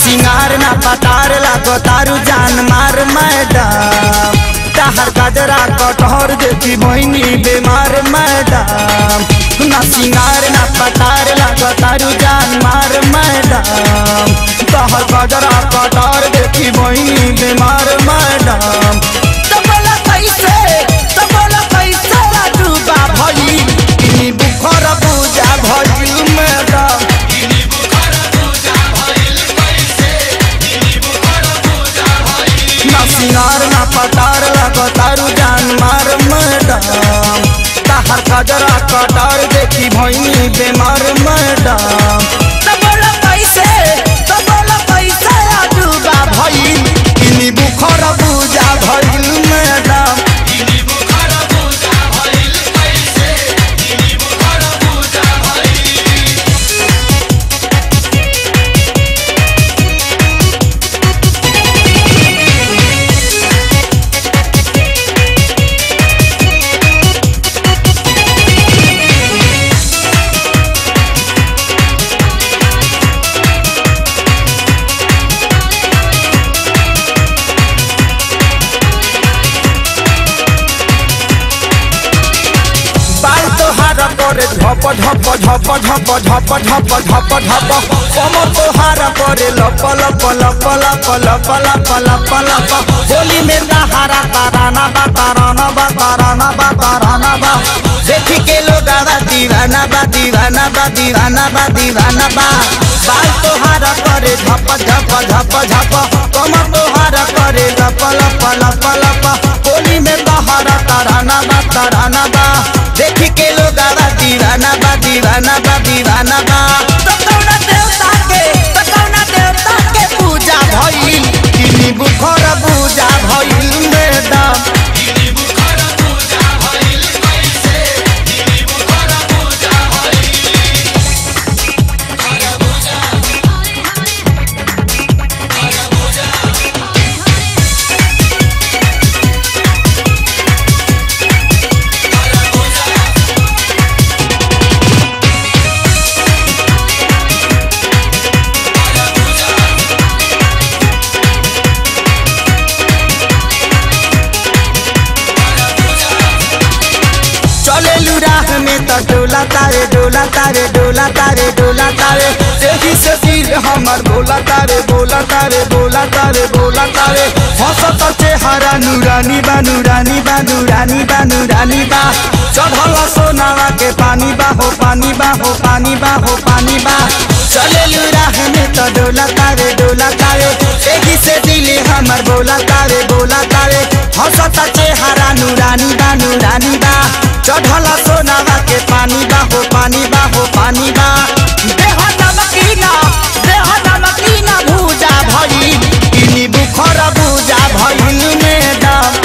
सिंगार ना पतार लागो तारू जान मार मैडम तहर गजरा कटहर देखी बहनी बीमार मैडम ना सिंगार ना पतार लागो तारू जान मार मैडम तहर गजरा कटहर देखी बहनी बीमार मैडम तो बोला कैसे तो बोला कैसे राजूबा भई इनी बुखर पूजा भई मैडम ना सिंगार ना पतार लगो तारू जान मार मैडम तहर कजरा कटार देखी भैनी बेमार मैडम तो बोला कैसे तो बोला कैसे राजूबा भइल इनी बुखर पूजा भइल मैडम बाल तोहार करे झप झप झप झप झप झप झप झप कम तोहार करे लप लप लप लप लप लप लप लप होली में दहारा ताराना बा ताराना बा ताराना बा ताराना बा देखी के लोग आवा दीवाना बा दीवाना बा दीवाना बा दीवाना बा बाल तोहार करे झप झप झप झप कम तोहार करे लप लप लप लप होली में दहारा ताराना बा ताराना बा देखी के लोग आवा दीवाना बा दीवाना बा दीवाना बा तो कौना देवता के तो कौना देवता के पूजा भइल किनी बुखर पूजा भइल मैडम चले राह में तो डोला तारे डोला तारे डोला तारे डोला तारे देखी से सिर हमर बोला तारे बोला तारे बोला तारे बोला तारे हंसत चेहरा नूरानी बा नूरानी बा नूरानी बा नूरानी बा चढ़ल सोनावा के पानी बा हो पानी बा हो पानी बा हो पानी बा चले राह में तो डोला तारे डोला तारे देखी से दिल हमर बोला तारे बोला तारे हंसत चेहरा नूरानी बा नूरानी बा चढ़ल सोनावा के पानी बा हो पानी बा हो पानी बा देह नमकीना देह नमकीना भूजा भइल इनी बुखर भूजा भइल मैडम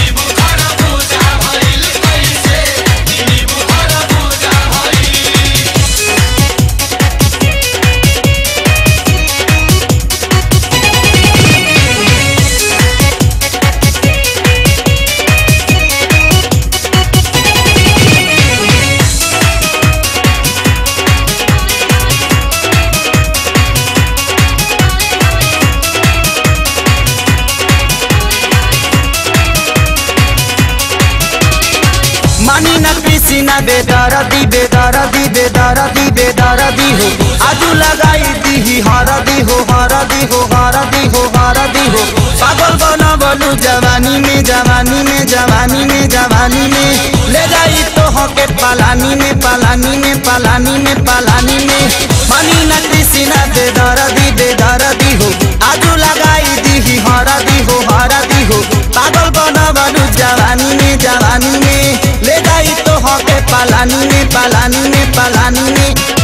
मानी न कृषि न बेदरदी बेदरदी बेदरदी बेदरदी हो आजू लगाई दी हरदी हो हरदी हो हरदी हो हरदी हो पागल बना बोलू जवानी में जवानी में जवानी में जवानी में ले जाई तो हो के पलानी में पलानी में पलानी में पलानी में मानी न कृषि न बेदरदी बेदरदी हो आजू लगाई दी हरदी हो हरदी हो पागल बना बोलू जवानी में जवानी में ले जाई तो हो के पलानी में पलानी में पलानी में